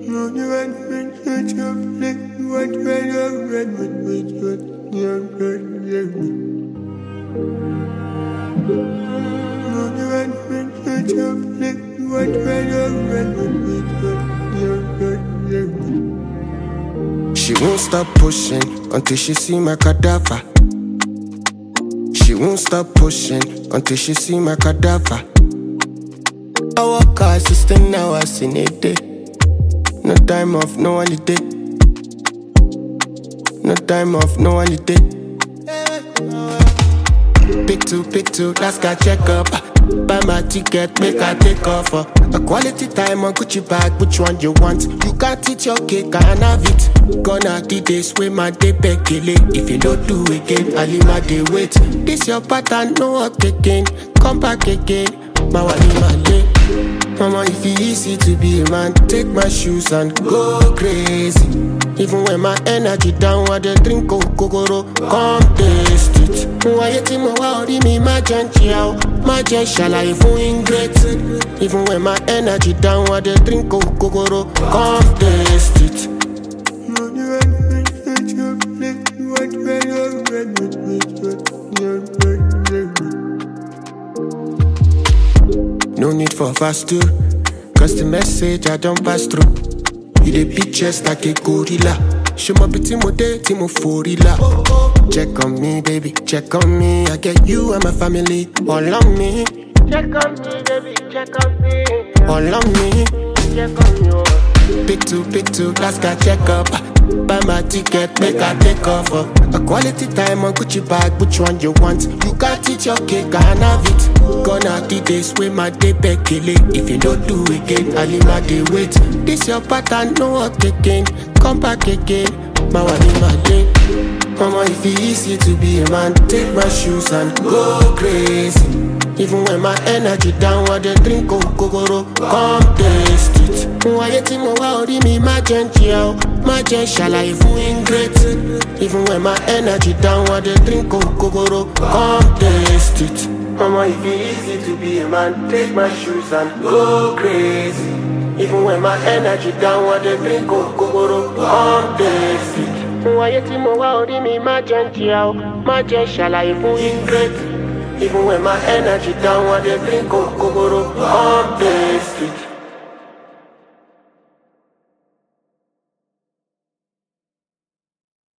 She won't stop pushing until she see my cadaver. She won't stop pushing until she see my cadaver. I work hard, system now I seen a day. No time off, no holiday. No time off, no holiday. Pick two, pick two, last guy check up. Buy my ticket, make I take off. uh. A quality time on Gucci bag, which one you want? You can't eat your cake, I can have it. Gonna the days with my day bekele. If you don't do again, I leave my day wait. This your pattern, no up again. Come back again, my wali my day. Mama, if it easy to be a man, take my shoes and go crazy. Even when my energy down, I dey drink kokoro, come taste it. Wáyé tí mo wá orí mi má jẹ́ ń jìyà o, má jẹ́ ṣàlàyé fún ingrate. Even when my energy down, I dey drink kokoro, come taste it. No need for fast two, cause the message I don't pass through. You dey beat chest like a gorilla. Show my bitty mo day, tí mo forila. Check on me, baby, check on me. I get you and my family all on me. Check on me, baby, check on me. All on me. Check on you. Pick two, pick two, last guy check up. Buy my ticket, make I take off. uh. A quality time on Gucci bag, which one you want? You can't eat your cake, I can have it. Gonna the days with my day bekele. If you don't do again, I leave my day wait. This your pattern, no up again. Come back again, my one in my day. Mama, if it easy to be a man, take my shoes and go crazy. Even when my energy down, I dey drink kokoro, come taste it. Wáyé tí mo wá orí mi má jẹ́ ń jìyà o, má jẹ́ ṣàlàyé fún ingrate. Even when my energy down, I dey drink kokoro, come taste it. Mama, if it easy to be a man, take my shoes and go crazy. Even when my energy down, I dey drink kokoro, come taste it. Wáyé tí mo wá orí mi má jẹ́ ń jìyà o, má jẹ́ ṣàlàyé fún ingrate. Even when my energy down, I dey drink kokoro, come taste it.